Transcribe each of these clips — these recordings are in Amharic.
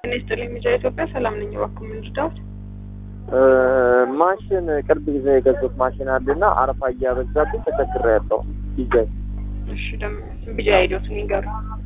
ጤና ይስጥልኝ ሚዲያ ኢትዮጵያ ሰላም ነኝ። እባክዎ ምን ልርዳዎት? ማሽን ቅርብ ጊዜ የገዙት ማሽን አለና አረፋ እያበዛብኝ ተቸግሬያለሁ። ዲዛይ እሺ ደግሞ ቢጂአይ አይዲዎትን ይንገሩ።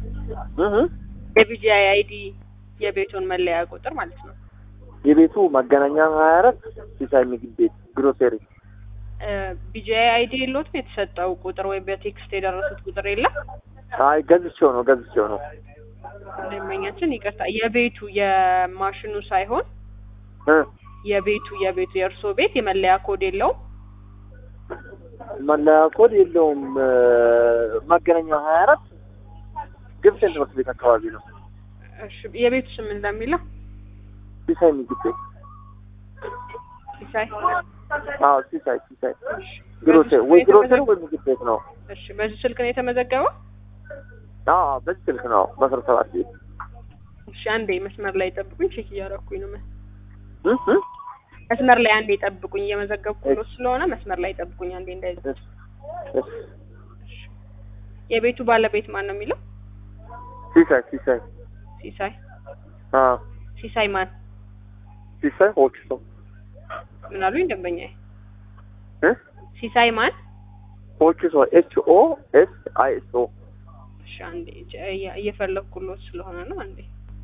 የቢጂአይ አይዲ የቤቱን መለያ ቁጥር ማለት ነው። የቤቱ መገናኛ ሀያ አራት ሲሳይ ምግብ ቤት ግሮሴሪ ቢጂአይ አይዲ የለዎትም? የተሰጠው ቁጥር ወይ በቴክስት የደረሱት ቁጥር የለም? አይ ገዝቼው ነው ገዝቼው ነው። ደንበኛችን ይቅርታ፣ የቤቱ የማሽኑ ሳይሆን እ የቤቱ የቤቱ የእርሶ ቤት የመለያ ኮድ የለውም? መለያ ኮድ የለውም። መገናኛ ሀያ አራት ግብፅን ትምህርት ቤት አካባቢ ነው። እሺ የቤቱ ስም እንደሚለው ሲሳይ ምግብ ቤት ሲሳይ አዎ ሲሳይ ሲሳይ ግሮሴሪ ወይ ግሮሴሪ ወይ ምግብ ቤት ነው። እሺ በዚህ ስልክ ነው የተመዘገበው? አዎ በዚህ ስልክ ነው በአስራ ሰባት ቤት እሺ አንዴ መስመር ላይ ጠብቁኝ፣ ቼክ እያደረኩኝ ነው። እ እ መስመር ላይ አንዴ ጠብቁኝ፣ እየመዘገብኩ ነው ስለሆነ መስመር ላይ ጠብቁኝ አንዴ እንዳይ እሺ የቤቱ ባለቤት ማን ነው የሚለው? ሲሳይ ሲሳይ ሲሳይ አዎ ሲሳይ ማን ሲሳይ ሆችሶ ምን አሉኝ ደንበኛዬ? እ ሲሳይ ማን? ሆችሶ ኤች ኦ ኤስ አይ ኤስ ኦ እሺ አንዴ እየ- እየፈለኩሎት ስለሆነ ነው አንዴ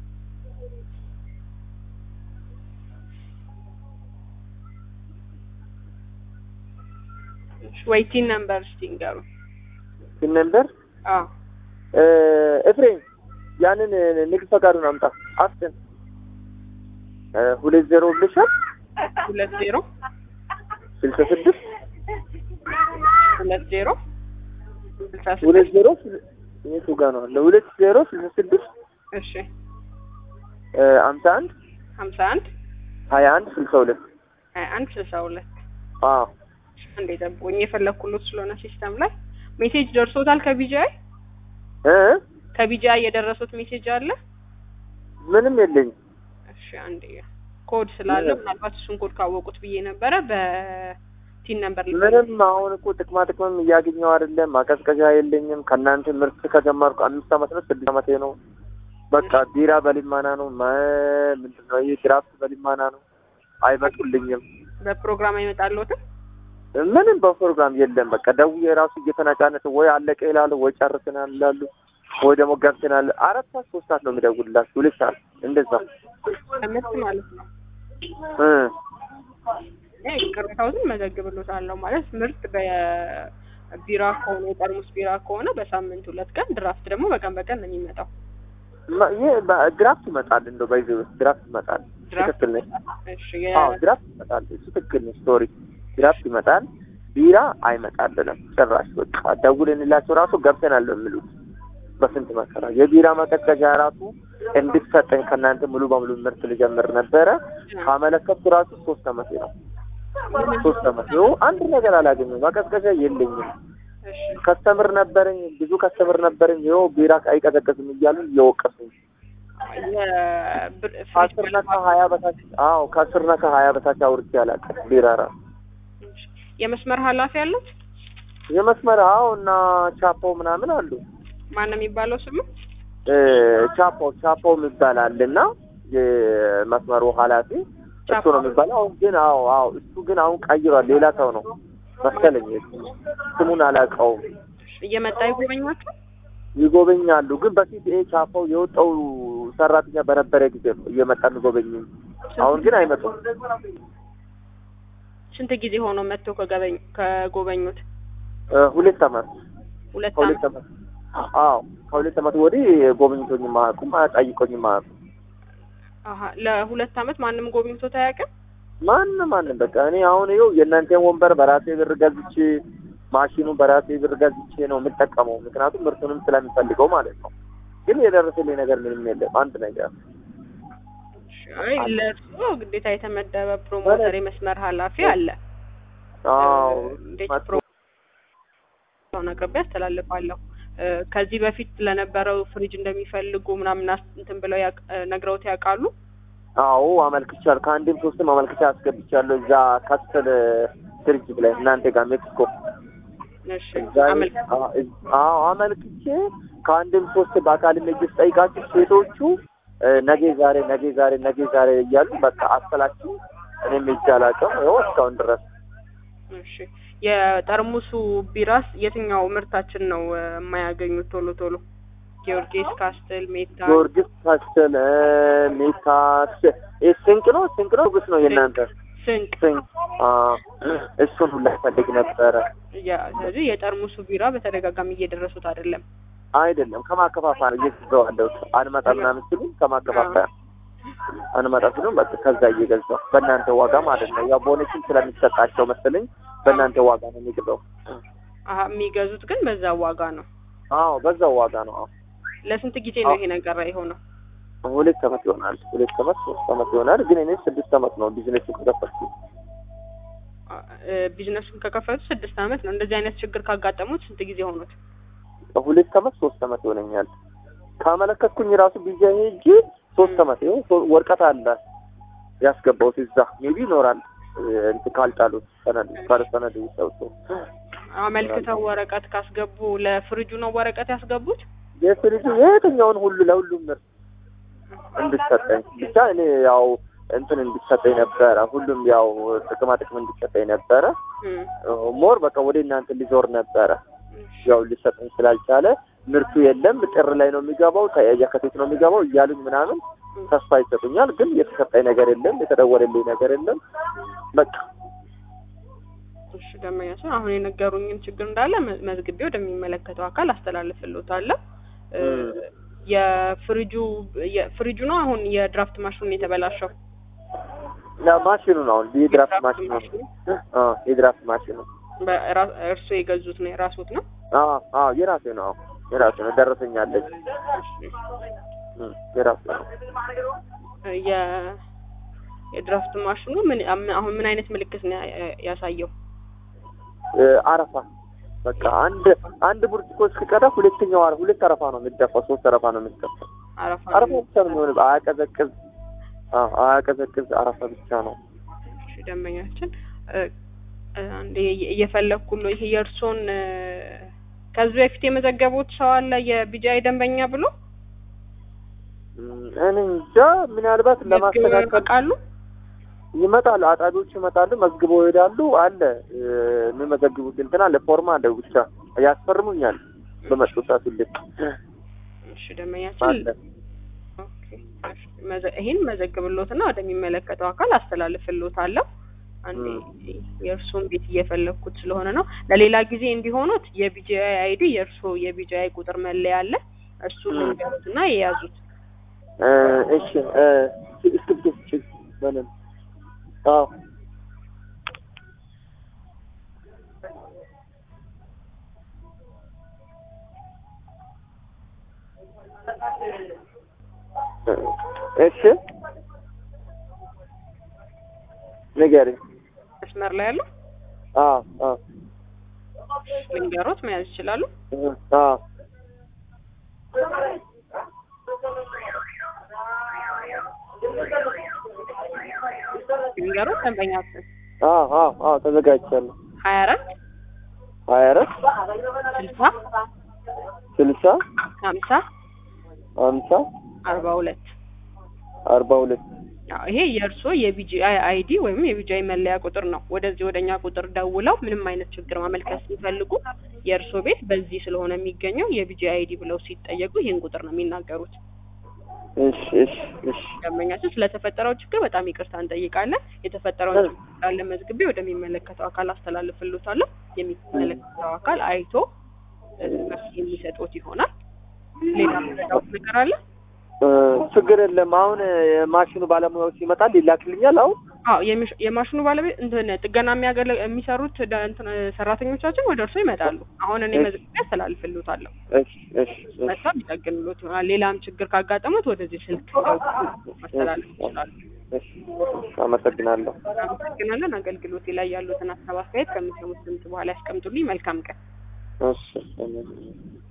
እሺ ወይቲን ነምበር እስቲ ንገሩ። ስም ነበር አዎ ኤፍሬም ያንን ንግድ ፈቃዱን አምጣ አስትን ሁለት ዜሮ ብልሻል ሁለት ዜሮ ስልሳ ስድስት ሁለት ዜሮ ስልሳ ሁለት ስድስት ዜሮ የቱ ጋ ነው አለ ሁለት ዜሮ ስልሳ ስድስት እሺ አምሳ አንድ ሀምሳ አንድ ሀያ አንድ ስልሳ ሁለት ሀያ አንድ ስልሳ ሁለት አዎ አንዴ ጠብቁኝ እየፈለኩሎት ስለሆነ ሲስተም ላይ ሜሴጅ ደርሶታል ከቢጂአይ እ ከቢጂአይ የደረሱት ሜሴጅ አለ ምንም የለኝም እሺ አንዴ ኮድ ስላለ ምናልባት እሱን ኮድ ካወቁት ብዬ ነበረ በቲን ነምበር ምንም አሁን እኮ ጥቅማ ጥቅምም እያገኘው አይደለም። ማቀዝቀዣ የለኝም። ከእናንተ ምርት ከጀመርኩ አምስት አመት ነው ስድስት አመቴ ነው። በቃ ቢራ በሊማና ነው መ- ምንድን ነው ይህ ድራፍት በሊማና ነው። አይመጡልኝም። በፕሮግራም አይመጣልዎትም ምንም በፕሮግራም የለም። በቃ ደውዬ ራሱ እየተነጫነጭ ወይ አለቀ ይላሉ፣ ወይ ጨርሰናል ይላሉ፣ ወይ ደግሞ ገብተናል። አራት ሰዓት ሶስት ሰዓት ነው የሚደውልላችሁ፣ ሁለት ሰዓት እንደዛ ከምርት ማለት ነው እ እ ቅሬታዎትን መዘግብሎታለሁ ማለት ምርት በቢራ ከሆነ የጠርሙስ ቢራ ከሆነ በሳምንት ሁለት ቀን ድራፍት ደግሞ በቀን በቀን ነው የሚመጣው ማ- ይህ በ- ድራፍት ይመጣል። እንደው ባይዘ ድራፍት ይመጣል። ድራፍት ትክክል ነኝ። እሺ አዎ ድራፍት ይመጣል። እሱ ትክክል ነው። ስቶሪ ድራፍት ይመጣል። ቢራ አይመጣልንም ጭራሽ። በቃ ደውልንላቸው ራሱ ገብተናል ነው የሚሉት። በስንት መከራ የቢራ መቀዝቀዣ ራሱ እንድትሰጠኝ ከእናንተ ሙሉ በሙሉ ምርት ልጀምር ነበረ። ካመለከቱ ራሱ ሶስት አመቴ ነው። ሶስት አመት ይኸው አንድ ነገር አላገኘም። መቀዝቀዣ የለኝም። እሺ ከስተምር ነበረኝ፣ ብዙ ከስተምር ነበረኝ። ይኸው ቢራ አይቀዘቅዝም እያሉ እየወቀሱኝ የብር- ፍሪጅ ከአስርና ከሀያ በታች አዎ ከአስርና ከሀያ በታች አውርቼ አላውቅም ቢራ ራሱ የመስመር ኃላፊ አሉት የመስመር አዎ እና ቻፖ ምናምን አሉ ማን ነው የሚባለው ስሙ እ ቻፖ ቻፖ የሚባል አለ እና የመስመሩ ኃላፊ እሱ ነው የሚባለው። አሁን ግን አዎ አዎ እሱ ግን አሁን ቀይሯል። ሌላ ሰው ነው መሰለኝ። ስሙን አላውቀውም። እየመጣ ይጎበኛቸው ይጎበኛሉ ግን በሲፒኤ ቻፖ የወጣው ሰራተኛ በነበረ ጊዜ ነው እየመጣ የሚጎበኝ። አሁን ግን አይመጡም። ስንት ጊዜ ሆኖ መጥቶ ከገበኝ ከጎበኙት እ ሁለት አመት ሁለት ከሁለት አመት አመት አዎ ከሁለት አመት ወዲህ ጎብኝቶኝ ማያውቁም ጠይቆኝ ማያውቁም። አሀ ለሁለት አመት ማንም ጎብኝቶት አያውቅም ማንም ማንም በቃ እኔ አሁን ይኸው የእናንተን ወንበር በራሴ ብር ገዝቼ ማሽኑ በራሴ ብር ገዝቼ ነው የምጠቀመው። ምክንያቱም ምርቱንም ስለሚፈልገው ማለት ነው። ግን የደረሰልኝ ነገር ምንም የለም። አንድ ነገር አይ ለእርሶ ግዴታ የተመደበ ፕሮሞተር የመስመር ኃላፊ አለ አዎ እንዴት መጥቶ- ፕሮሞተሩን አቅርቤ አስተላልፋለሁ እ ከዚህ በፊት ለነበረው ፍሪጅ እንደሚፈልጉ ምናምን አስ- እንትን ብለው ያቅ- እ ነግረውት ያውቃሉ አዎ አመልክቻለሁ። ከአንድም ሶስትም አመልክቻ አስገብቻለሁ። እዛ ካስተል ድርጅት ላይ እናንተ ጋር ሜክሲኮ እሺ እዛ አመልክ አዎ አመልክቼ ከአንድም ሶስት በአካል ልጅ ጠይቃችሁ ሴቶቹ እ፣ ነገ ዛሬ ነገ ዛሬ ነገ ዛሬ እያሉ በቃ አሰላችሁ። እኔም ሄጄ አላውቅም። ይኸው እስካሁን ድረስ እሺ የጠርሙሱ ቢራስ የትኛው ምርታችን ነው እ፣ የማያገኙት ቶሎ ቶሎ? ጊዮርጊስ፣ ካስትል፣ ሜታ ጊዮርጊስ ካስተል እ፣ ሜታ ስ- ይህ ስንቅ ነው ስንቅ ነው ግስ ነው የእናንተ ስንቅ ስንቅ አ፣ እሱን ሁላ ፈልግ ነበረ። ያ ስለዚህ የጠርሙሱ ቢራ በተደጋጋሚ እየደረሱት አይደለም። አይደለም ከማከፋፈያ ነው እየገዛሁ ያለሁት። አንመጣ ምናምን ሲሉ ከማከፋፈያ አንመጣ ሲሉ በቃ ከዛ እየገዛሁ በእናንተ ዋጋ ማለት ነው። ያው ቦነስም ስለሚሰጣቸው መሰለኝ በእናንተ ዋጋ ነው የሚገዛው። አሀ የሚገዙት ግን በዛ ዋጋ ነው። አዎ በዛው ዋጋ ነው። አዎ ለስንት ጊዜ ነው ይሄ ነገር የሆነው? ሁለት አመት ይሆናል። ሁለት አመት ሶስት አመት ይሆናል። ግን እኔ ስድስት አመት ነው ቢዝነሱ ከከፈትኩ። እ፣ ቢዝነሱን ከከፈቱ ስድስት አመት ነው። እንደዚህ አይነት ችግር ካጋጠሙት ስንት ጊዜ ሆኑት? ሁለት አመት ሶስት አመት ይሆነኛል። ካመለከትኩኝ ራሱ ቢጃ ሄጄ ሶስት አመት ይኸው ሶ- ወረቀት አለ ያስገባሁት እዛ ሜቢ ይኖራል እ፣ እንትን ካልጣሉት ሰነድ ካለ ሰነድ ይሰጡ አመልክተው ወረቀት ካስገቡ ለፍሪጁ ነው ወረቀት ያስገቡት? የፍሪጁ የትኛውን ሁሉ ለሁሉም ምርት እንድሰጠኝ ብቻ እኔ ያው እንትን እንዲሰጠኝ ነበረ። ሁሉም ያው ጥቅማ ጥቅም እንዲሰጠኝ ነበረ። እም፣ ሞር በቃ ወደ እናንተ ሊዞር ነበረ። ያው ሊሰጠኝ ስላልቻለ ምርቱ የለም ጥር ላይ ነው የሚገባው የካቲት ነው የሚገባው እያሉኝ ምናምን ተስፋ ይሰጡኛል። ግን የተሰጠኝ ነገር የለም፣ የተደወለልኝ ነገር የለም። በቃ እሺ ደመኛ ሲሆን አሁን የነገሩኝን ችግር እንዳለ መ- መዝግቤ ወደሚመለከተው አካል አስተላልፍልዎታለሁ። እ፣ እም። የፍሪጁ የፍሪጁ ነው አሁን የድራፍት ማሽኑን የተበላሸው ያ ማሽኑ ነው አሁን የድራፍት ማሽኑ ነው። አ የድራፍት ማሽኑ በራ- እርስዎ የገዙት ነው የራስዎት ነው? አ አ የራሴ ነው አዎ የራሴ ነው። ደረሰኛለች እም፣ የራሴ ነው። የ የድራፍት ማሽኑ ምን አም- አሁን ምን አይነት ምልክት ነው ያ- ያሳየው? እ፣ አረፋ በቃ አንድ አንድ ብርጭቆ እስኪቀዳ ሁለተኛው አረ ሁለት አረፋ ነው የሚደፋው፣ ሶስት አረፋ ነው የሚደፋው። አረፋ አረፋ ብቻ ነው የሚሆነው። አያቀዘቅዝ አ አያቀዘቅዝ አረፋ ብቻ ነው። እሺ ደንበኛችን እ፣ እ፣ አንዴ እየ- እየፈለግኩ ነው። ይሄ የእርስዎን እ፣ ከዚህ በፊት የመዘገቡት ሰው አለ የቢጃይ ደንበኛ ብሎ እም፣ እኔ እንጃ ምናልባት መዝግበው ለማስተካከል ያውቃሉ? ይመጣሉ፣ አጣቢዎች ይመጣሉ፣ መዝግበው ይሄዳሉ። አለ እ፣ የሚመዘግቡት እንትን አለ፣ ፎርማ አለ፣ ብቻ ያስፈርሙኛል በመጡ ሰዓት ሁሌ እሺ ደንበኛችን አለ። ኦኬ፣ እሺ፣ መዘ- ይሄን መዘግብሎትና ወደሚመለከተው አካል አስተላልፍሎታለሁ። አንዴ የእርሱን ቤት እየፈለግኩት ስለሆነ ነው። ለሌላ ጊዜ እንዲሆኑት የቢጂአይ አይዲ የእርሶ የቢጂአይ ቁጥር መለያ አለ። እሱን ም። ልንገሩትና የያዙት እ፣ እሺ እ፣ እስክሪብቶ ስጪኝ በለን። አዎ እሺ ንገሪኝ። መስመር ላይ ያለው አዎ አዎ ልንገሮት መያዝ ይችላሉ። እ፣ አዎ ልንገሮት ደንበኛችን አዎ አዎ አዎ ተዘጋጅቻለሁ። ሀያ አራት ሀያ አራት ስልሳ ስልሳ ሀምሳ ሀምሳ አርባ ሁለት አርባ ሁለት አዎ ይሄ የእርስዎ የቢጂአይ አይዲ ወይም የቢጂአይ መለያ ቁጥር ነው። ወደዚህ ወደኛ ቁጥር ደውለው ምንም አይነት ችግር ማመልከት ሲፈልጉ የእርስዎ ቤት በዚህ ስለሆነ የሚገኘው የቢጂአይ አይዲ ብለው ሲጠየቁ ይህን ቁጥር ነው የሚናገሩት። እሺ እሺ እሺ ደንበኛችን ስለተፈጠረው ችግር በጣም ይቅርታ እንጠይቃለን። የተፈጠረውን ችግር እንዳለ መዝግቤ ወደሚመለከተው አካል አስተላልፍልዎታለሁ። የሚመለከተው አካል አይቶ እ፣ መፍትሄ የሚሰጡት ይሆናል። ሌላ የምትረዳዎት ነገር አለ? እ፣ ችግር የለም። አሁን የማሽኑ ባለሙያዎች ይመጣል ይላክልኛል። አሁን አዎ የሚሽ- የማሽኑ ባለቤት እንትን ጥገና የሚያገለ የሚሰሩት ደ- እንትን ሰራተኞቻችን ወደ እርስዎ ይመጣሉ። አሁን እኔ እሺ። መዝግቤ አስተላልፍልዎታለሁ። እሺ እሺ እሺ መጥተው ሊጠግኑልዎት ይሆናል። ሌላም ችግር ካጋጠሙት ወደዚህ ስልክ ደውለው ማስተላለፍ ይችላሉ። እሺ አመሰግናለሁ። አመሰግናለን። አገልግሎቴ ላይ ያሉትን ሀሳብ አስተያየት ከሚሰሙት ድምጽ በኋላ ያስቀምጡልኝ። መልካም ቀን። እሺ